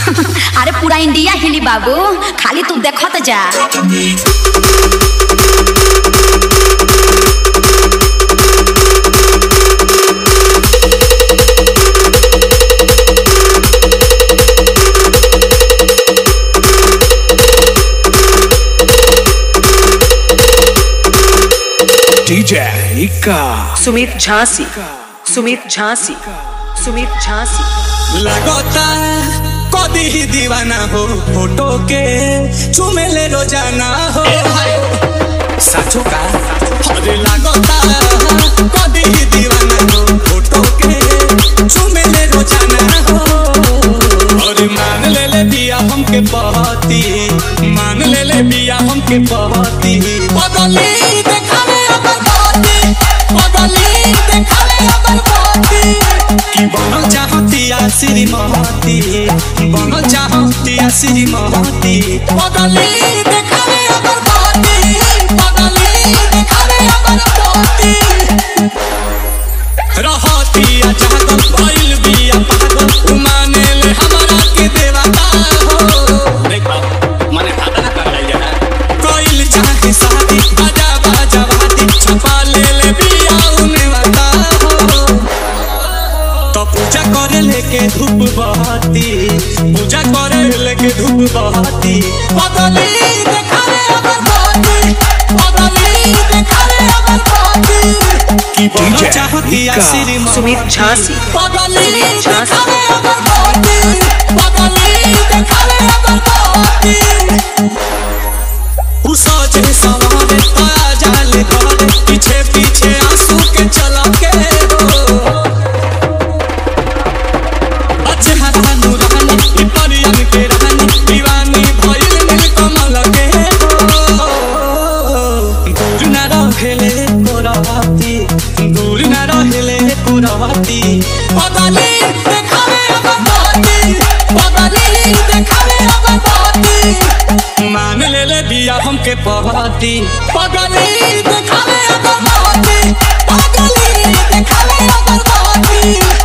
अरे पूरा इंडिया हिली बाबू खाली तू देखत जा DJ Ika. सुमित झांसी सुमित झांसी सुमित झांसी लगता कदी ही दीवाना हो फोटो के चुमेले रोजाना हो साचो का अरे लगता कदी ही दीवाना हो फोटो के चुमेले रोजाना हो अरे मान ले ले बिया हमके बहती मान ले ले बिया हमके बहती बदली देखावे अपन बहती बदली देखावे अपन बहती कि बनल चाहतिया श्रीमती बनल चाहतिया श्रीमती बदली देखावे अपन बहती बदली देखावे अपन बहती रहतिया जागल भइल बिया पागल माने ले हमरा के देवता हो देखो माने खाता ना कर ले कोइल चाहे शादी बाजा बाजा बाती छपा ले ले बिया उने बता हो तो पूजा करे लेके धूप बहती पूजा करे लेके धूप बहती बदली देखावे अगर बहती बदली देखावे अगर बहती कि बनल DJ चाहतिया Ika. श्रीमती सुमित झांसी बदली झांसी। देखावे अगर बहती बदली देखावे अगर बहती उसजे सवारे आ जाले घरे पीछे पीछे आंसू के चला के हो अच्छे हाथानु रहनी ई परियन के रहनी दीवानी भइल नील कमल के हो दूर न रहेले कोराती दूर न रहेले कोराती बदली देखावे अगर बहती बदली देखावे अगर बहती मान ले ले बिया हमके पहती बदली देखावे अगर बहती बदली देखावे अगर बहती